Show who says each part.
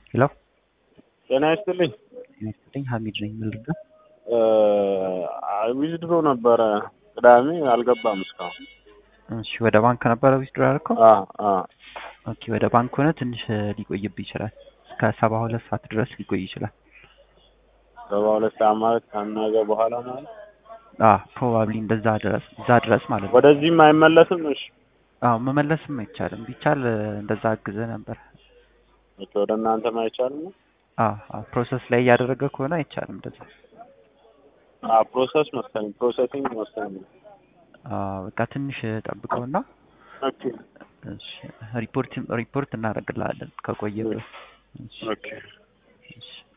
Speaker 1: ሄሎ
Speaker 2: ጤና ይስጥልኝ።
Speaker 1: ጤና ይስጥልኝ ሀሚድ ነኝ። ምን ልርዳ?
Speaker 2: ዊዝድሮ ነበረ ቅዳሜ አልገባም እስካሁን።
Speaker 1: እሺ ወደ ባንክ ነበረ ዊዝድሮ ያደረከው?
Speaker 2: አ አ
Speaker 1: ኦኬ ወደ ባንክ ሆነ ትንሽ ሊቆይብህ ይችላል። እስከ ሰባ ሁለት ሰዓት ድረስ ሊቆይ ይችላል።
Speaker 2: ሰባ ሁለት ሰዓት ማለት ከነገ በኋላ ማለት
Speaker 1: አ ፕሮባብሊ እንደዛ ድረስ እዛ ድረስ ማለት ነው።
Speaker 2: ወደዚህም አይመለስም። እሺ
Speaker 1: አዎ መመለስም አይቻልም። ቢቻል እንደዛ አግዘ ነበር።
Speaker 2: ኦኬ፣ ወደ እናንተም አይቻልም።
Speaker 1: አዎ አዎ ፕሮሰስ ላይ እያደረገ ከሆነ አይቻልም እንደዛ።
Speaker 2: አ ፕሮሰስ መሰለኝ ፕሮሰሲንግ መሰለኝ።
Speaker 1: አዎ በቃ ትንሽ ጠብቀውና
Speaker 2: ኦኬ
Speaker 1: እሺ ሪፖርት ሪፖርት እናደርግልሃለን ከቆየብህ። እሺ
Speaker 2: ኦኬ
Speaker 1: እሺ